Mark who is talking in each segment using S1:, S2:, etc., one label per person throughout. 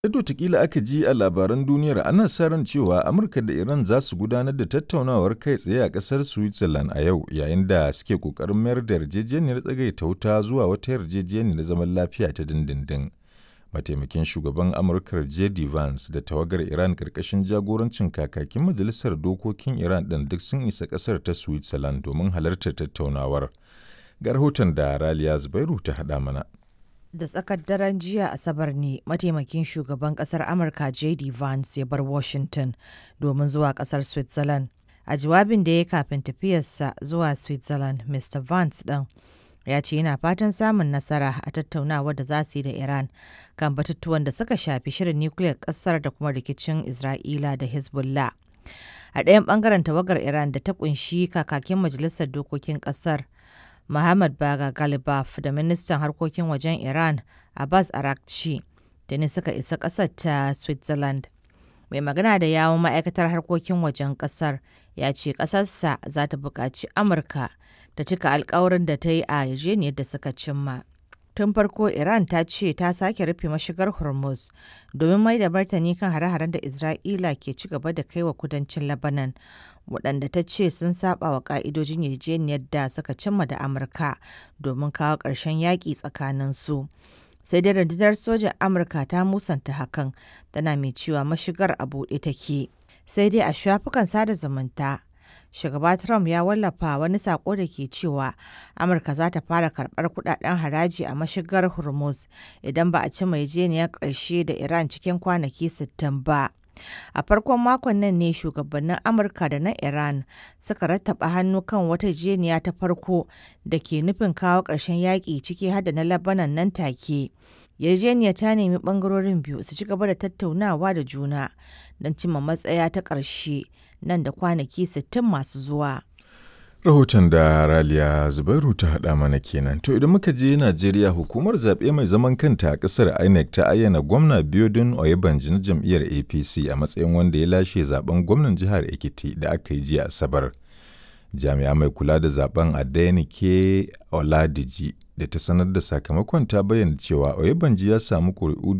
S1: Yadda watakila aka ji a labaran duniyar ana sa ran cewa Amurka da Iran za su gudanar da tattaunawar kai tsaye a ƙasar Switzerland a yau yayin da suke ƙoƙarin mayar da yarjejeniyar tsagaita wuta zuwa wata yarjejeniyar zaman lafiya ta dindindin. Mataimakin shugaban Amurka J.D. Vance da tawagar Iran ƙarƙashin jagorancin kakakin Majalisar Dokokin Iran ɗin duk sun isa ƙasar ta Switzerland domin halartar tattaunawar. Ga rahoton da Raliya Zubairu ta haɗa mana.
S2: da tsakar daren jiya asabar ne mataimakin shugaban kasar amurka jd vance ya bar washington domin zuwa kasar switzerland a jawabin da ya kafin tafiyarsa zuwa switzerland mr vance ɗin ya ce yana fatan samun nasara a tattaunawar da za su yi da iran kan batutuwan da suka shafi shirin nukiliyar kasar da kuma rikicin isra'ila da hezbollah a ɗayan ɓangaren tawagar iran da ta kunshi kakakin majalisar dokokin ƙasar Muhammad Baga Galibaf da ministan harkokin wajen Iran Abbas Arakci da ne suka isa ƙasar ta Switzerland. Mai magana da yawon ma'aikatar harkokin wajen ƙasar ya ce ƙasarsa za ta buƙaci Amurka ta cika alkawarin da ta yi a yarjejeniyar da suka cimma. Tun farko Iran ta ce ta sake rufe mashigar Hormuz domin mai da martani kan hare-haren da Isra'ila ke ci gaba da kai wa kudancin Lebanon. waɗanda ta ce sun saba wa ƙa'idojin yarjejeniyar da suka cimma da Amurka domin kawo ƙarshen yaƙi tsakanin su. Sai dai rundunar sojan Amurka ta musanta hakan tana mai cewa mashigar a buɗe take. Sai dai a shafukan sada zumunta, shugaba Trump ya wallafa wani sako da ke cewa Amurka za ta fara karɓar kudaden haraji a mashigar Hormuz idan ba a ci yarjejeniyar ƙarshe da Iran cikin kwanaki 60 ba. A farkon makon nan ne shugabannin Amurka da na Iran suka rattaba hannu kan wata jeniya ta farko da ke nufin kawo ƙarshen yaƙi ciki har da na Labanan nan take. Yarjeniya ta nemi ɓangarorin biyu su ci gaba da tattaunawa da juna don cimma matsaya ta ƙarshe nan da kwanaki 60 masu zuwa.
S1: Rahoton da Raliya Zubairu ta haɗa mana kenan. To idan muka je Najeriya hukumar zaɓe mai zaman kanta a ƙasar INEC ta ayyana gwamna Biodun Oyebanji na jam'iyyar APC a matsayin wanda ya lashe zaben gwamnan jihar Ekiti da aka yi jiya Asabar. Jami'a mai kula da zaben Adenike Oladiji da ta sanar da sakamakon ta bayyana cewa Oyebanji ya samu ƙuri'u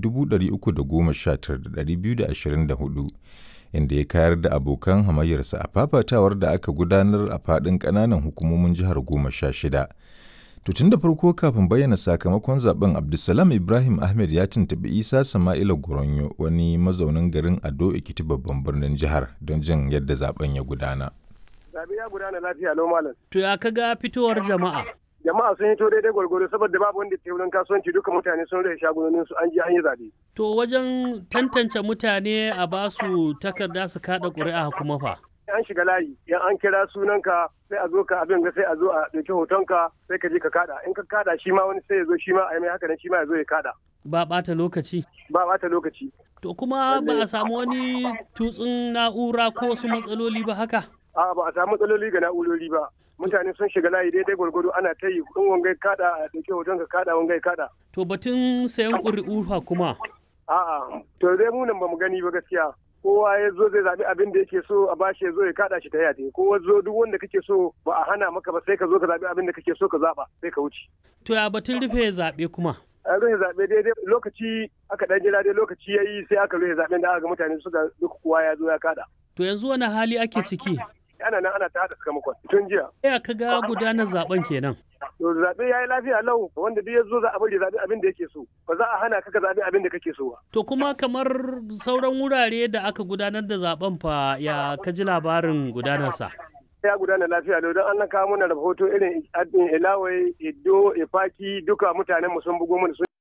S1: 319,224 inda ya kayar da abokan hamayyarsa a fafatawar da aka gudanar a faɗin ƙananan hukumomin jihar goma sha shida. To tun da farko kafin bayyana sakamakon zaben Abdulsalam Ibrahim Ahmed ya tuntuɓi Isa Sama'ila Goronyo wani mazaunin garin Ado Ekiti babban birnin jihar don jin yadda zaben ya gudana.
S3: Zabe ya gudana lafiya lau malam.
S4: To ya kaga fitowar jama'a?
S3: Jama'a sun hito daidai gwargwaro saboda babu wanda ke wurin kasuwanci duka mutane sun rage shagunonin su an je an yi zabe.
S4: To wajen tantance mutane a basu takarda su kada ƙuri'a kuma fa.
S3: An shiga layi, yan an kira sunanka sai a zo ka abin ga sai a zo a ɗauki hotonka sai ka je ka kada. In ka kada shi ma wani sai ya zo shi ma a yi mai haka nan shi ma ya zo ya kada.
S4: Ba ɓata lokaci.
S3: Ba ɓata lokaci.
S4: To kuma ba a samu wani tutsun na'ura ko wasu matsaloli ba haka?
S3: A'a ba a samu matsaloli ga na'urori ba. Mutane sun shiga layi daidai gwargwado ana ta yi in wangai kada a ɗauki hoton ka kada wangai kada.
S4: To batun sayan ƙuri'u fa kuma.
S3: A'a to dai mu nan ba mu gani ba gaskiya. kowa ya zo zai zaɓi abin da yake so a bashi ya zo ya kaɗa shi ta yate kowa zo duk wanda kake so ba a hana maka ba sai ka zo ka zaɓi abin da kake so ka zaɓa sai ka wuce.
S4: To ya batun rufe zaɓe kuma.
S3: a rufe zaɓe daidai lokaci aka ɗan jira dai lokaci ya yi sai aka rufe zaɓen da aka ga mutane suka duk kowa ya zo ya kaɗa.
S4: To yanzu wani hali ake ciki?
S3: Ana nan ana ta haɗa sakamakon tun jiya.
S4: Ya ka ga gudanar zaben kenan.
S3: To zaɓe ya yi lafiya lau wanda duk ya zo za a bari zaɓe abin da yake so ba za a hana ka ka zaɓe abin da kake so ba.
S4: To kuma kamar sauran wurare da aka gudanar da zaben fa ya ka ji labarin gudanarsa.
S3: ya gudana lafiya lau don an kawo mana rahoto irin ilawai iddo ifaki duka mutanen mu sun bugo mana sun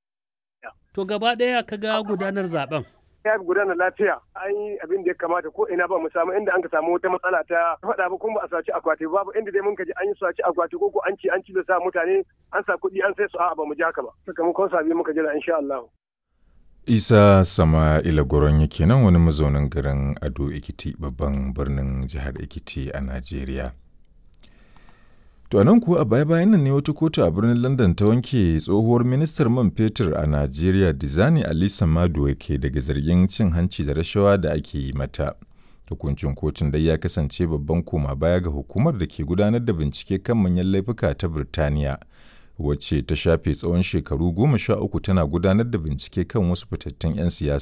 S4: To gaba ɗaya ka ga gudanar zaben.
S3: ya gudana lafiya an yi abin da ya kamata ko ina ba mu samu inda an ka samu wata matsala ta faɗa ba kuma ba a saci akwati babu inda dai mun ka ji an yi saci akwati ko ko an ci an ci da sa mutane an sa kuɗi an sai su a'a ba mu ji haka ba sakamakon sabi muka jira insha Allah.
S1: Isa Sama'ila Goron kenan wani mazaunin garin Ado Ekiti babban birnin jihar Ekiti a Najeriya. To nan kuwa a baya-bayan nan ne wata kotu a birnin London ta wanke tsohuwar ministar man fetur a Najeriya Dizani Alisa Maduwa ke daga zargin cin hanci da rashawa da ake yi mata. Hukuncin kotun dai ya kasance babban koma baya ga hukumar da ke gudanar da bincike kan manyan laifuka ta Birtaniya, wacce ta shafe tsawon shekaru goma sha uku tana gudanar da bincike kan wasu fitattun 'yan siyasa.